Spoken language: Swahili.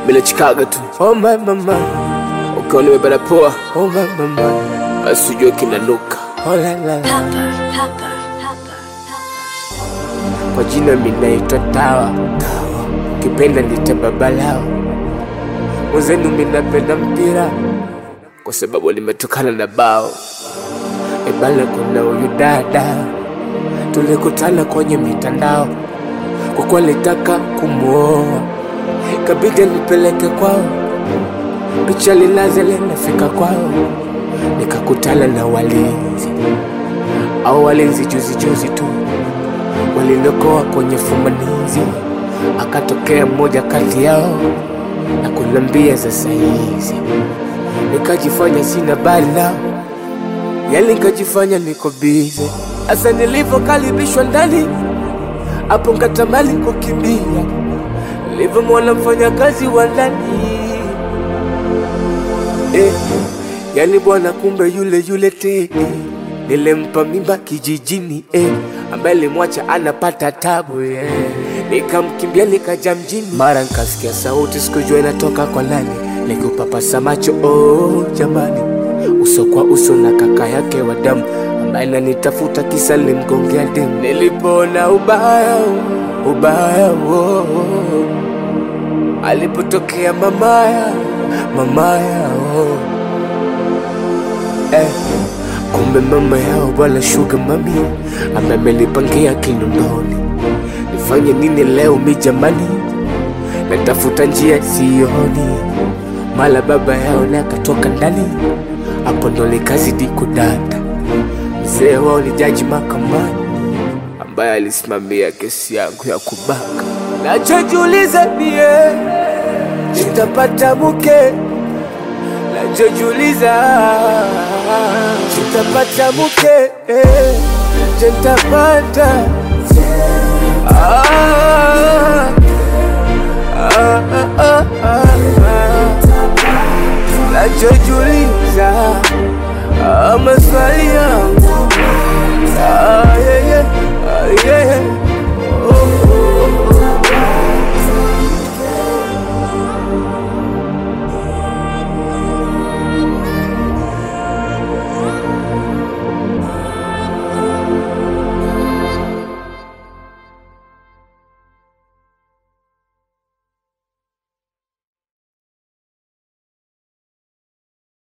bila chikaga tu oh my mama ukiwa nimebana poa oh my mama basi ujue kinanuka oh la la la Pepper, pepper, pepper, kwa jina minaitwa Tawa, kipenda nite babalao. Mwenzenu minapenda mpira kwa sababu limetokana na bao. Ebana, kuna huyu dada tulikutana kwenye mitandao, kwa kuwa litaka kumwoa, kabidi nipeleke kwao, picha lilaze linafika kwao, nikakutana na walinzi au walinzi juzi juzi tu walinokoa kwenye fumanizi, akatokea mmoja kati yao na kunambia za saizi, nikajifanya sina bali nao, yani nikajifanya niko bize. Asa nilivyokaribishwa ndani, hapo nkatamani kukimbia, nilivyomwona mfanyakazi wa ndani eh, yani bwana, kumbe yule yule Tedi nilimpa mimba kijijini eh, ambaye nilimwacha anapata tabu eh. Nikamkimbia nikaja mjini, mara nikasikia sauti, sikujua inatoka kwa nani, nikupapasa macho oh, jamani, uso kwa uso na kaka yake wa damu ambaye nanitafuta kisa nilimgongea demu. Nilipoona ubaya ubaya oh, oh. alipotokea mamaya mamaya oh. Eh, kumbe mama yao bwana sugar mami amemelipangia kinondoni. Nifanye nini leo mi jamani, natafuta njia sioni, mala baba yao naye akatoka ndani, hapo ndo nikazidi kudata. Mzee wao ni jaji mahakamani ambaye alisimamia kesi yangu ya kubaka. Nachojiuliza mie nitapata mke nachojiuliza nitapata mke eh, je nitapata ah,